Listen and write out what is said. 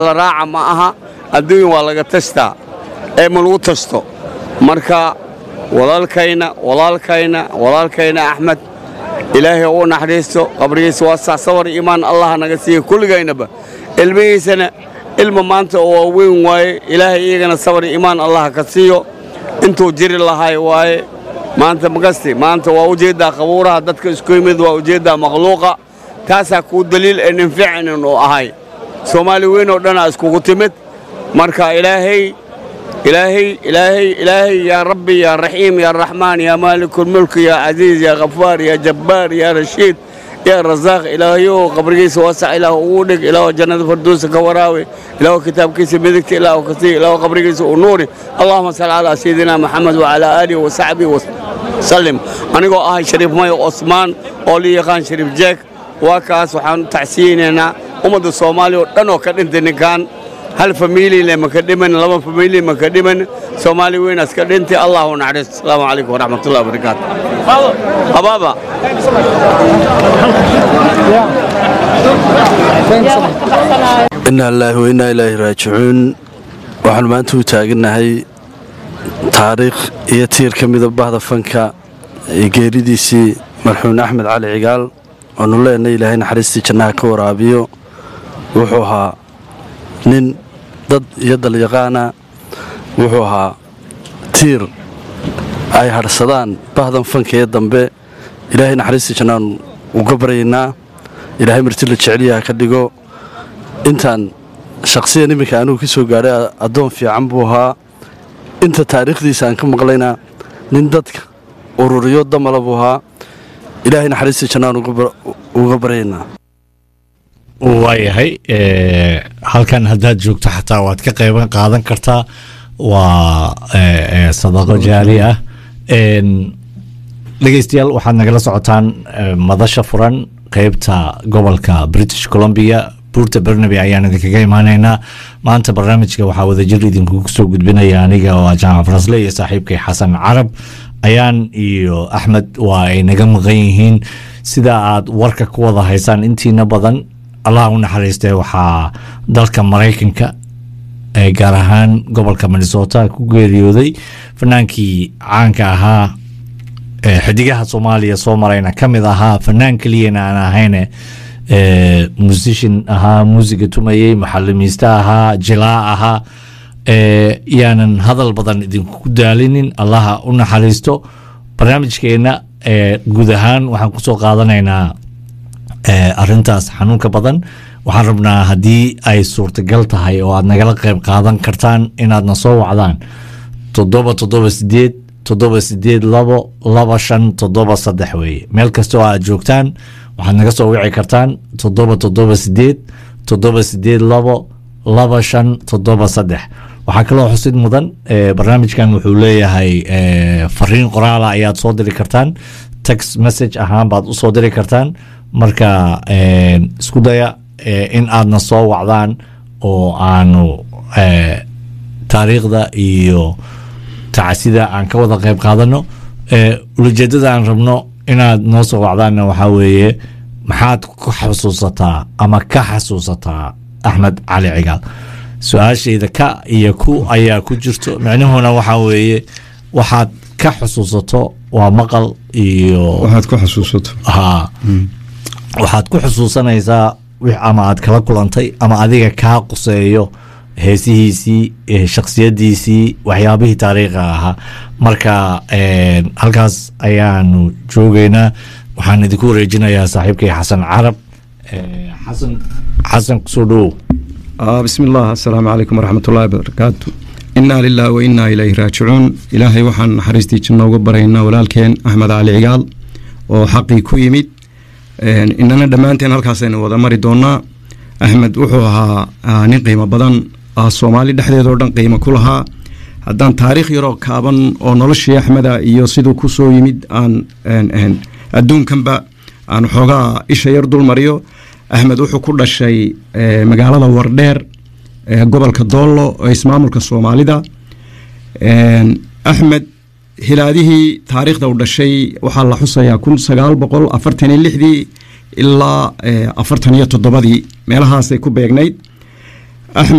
la raaca ma aha adduunya waa laga tashtaa ee ma lagu tashto marka walaalkayna walaalkayna walaalkayna axmed ilaahay u naxariisto qabrigiisa waa sax sabar iimaan allah naga siiya kulligaynaba ilmihiisana ilma maanta oo waaweyn waaye ilaahay iyagana sabar iimaan allah ka siiyo intuu jiri lahay waaye maanta magasti maanta waa ujeeddaa qabuuraha dadka isku yimid waa ujeeddaa makhluuqa taasaa kuu daliil ee ninficinin uu ahay soomaali weyn oo dhanaa iskugu timid marka ilaahay ilaahay ilaahay ilaahay yaa rabbi yaa raxiim yaa raxmaan yaa maalikulmulk yaa casiiz yaa khafaar yaa jabbaar yaa rashiid yaa rasaaq ilaahayow qabrigiisa waasac ilaah ugu dhig ilaah jannada farduusa ka waraawe ilaah kitaabkiisa midigta ilaah ka sii ilaah qabrigiisa u nuuri allahuma salli calaa sayidina maxamed wacalaa aalihi wasaxbihi wasallim anigoo ahay shariif mayo osmaan oo la yaqaan shariif jeeg waa kaas waxaan u tacsiyeynaynaa ummadda soomaaliya oo dhan oo ka dhintay ninkan hal famiilile maka dhiman laba famiili maka dhiman soomaali weynaas ka dhintay allahu naxariisto asalaamu calaykum waraxmatullahi wabarakaatu abaaba inaa lilaahi wa innaa ilaahi raajicuun waxaanu maanta u taagannahay taariikh iyo tiir ka mida bahda fanka ee geeridiisii marxuun axmed cali cigaal oonu leenay ilaahay naxariistii jannaha ka waraabiyo wuxuu ahaa nin dad iyo dalyaqaana wuxuu ahaa tiir ay hadhsadaan bahdan fanka ee dambe ilaahay naxariistii jannaan uga baryaynaa ilaahay marti la jecelyaha ka dhigo intaan shakhsiyan iminka anugu ka soo gaadhay addoon fiican buu ahaa inta taariikhdiisa aan ka maqlayna nin dadka ururiyo damala buu ahaa ilaahay naxariistii jannaan uga baryaynaa waayahay halkan haddaad joogto xataa waad ka qayban qaadan kartaa waa sadaqo jaari ah dhegeystayaal waxaad nagala socotaan madasha furan qeybta gobolka british columbia buurta bernaby ayaan idinkaga imaanaynaa maanta barnaamijka waxaa wadajir idinkugu soo gudbinaya aniga oo jaamac farasle iyo saaxiibkay xasan carab ayaan iyo axmed waa ay naga maqan yihiin sida aad warka ku wada haysaan intiina badan allah u naxariistee waxaa dalka maraykanka ee gaar ahaan gobolka minnesota ku geeriyooday fanaankii caanka ahaa ee xidigaha soomaaliya soo marayna ka mid ahaa fanaan keliyana aan ahayne musician ahaa muusiga tumayey muxalimiiste ahaa jilaa ahaa yaanan hadal badan idinku daalinin allaha u naxariisto barnaamijkeenna guud ahaan waxaan kusoo qaadanaynaa arintaas xanuunka badan waxaan rabnaa haddii ay suurtagal tahay oo aad nagala qayb qaadan kartaan inaadna soo wacdaan toddoba toddoba sideed toddoba sideed labo laba shan toddoba saddex weeye meel kasta oo aad joogtaan waxaad naga soo wici kartaan toddoba toddoba sideed toddoba sideed labo laba shan toddoba saddex waxaa kaloo xusid mudan barnaamijkan wuxuu leeyahay fariin qoraala ayaad soo diri kartaan text message ahaan baad u soo diri kartaan marka isku daya in aadna soo wacdaan oo aanu taariikhda iyo tacasida aan ka wada qayb qaadano ulajeedada aan rabno inaad noo soo wacdaanna waxaa weeye maxaad ku xasuusataa ama ka xasuusataa axmed cali cigaal su-aashayda ka iyo ku ayaa ku jirto micnuhuna waxaa weeye waxaad ka xusuusato waa maqal iyo waxaad ku xasuusato ha waxaad ku xusuusanaysaa ama aad kala kulantay ama adiga kaa quseeyo heesihiisii shaksiyadiisii waxyaabihii taariikha ahaa marka halkaas ayaanu joogeynaa waxaan idinku wareejinayaa saaxiibkay xasan carab xasan xasan kusoo dhowow bismi illah assalaamu calaykum waraxmatullahi wabarakaatu innaa lilah wa innaa ilayhi raajicuun ilaahay waxaan naxariistii janno uga baraynaa walaalkeen axmed cali cigaal oo xaqii ku yimid inana dhammaanteen halkaasaynu wada mari doonaa axmed wuxuu ahaa nin qiimo badan soomaali dhexdeedoo dhan qiimo ku lahaa haddaan taariikh yaroo kaaban oo noloshii axmeda iyo siduu ku soo yimid aan adduunkanba aan xoogaa isha yar dul mariyo axmed wuxuu ku dhashay magaalada wardheer gobolka doollo oo ismaamulka soomaalida axmed hilaadihii taariikhda u dhashay waxaa la xusayaa kun sagaal boqol afartan iyo lixdii ilaa afartan iyo toddobadii meelahaasay ku beegnayd axmed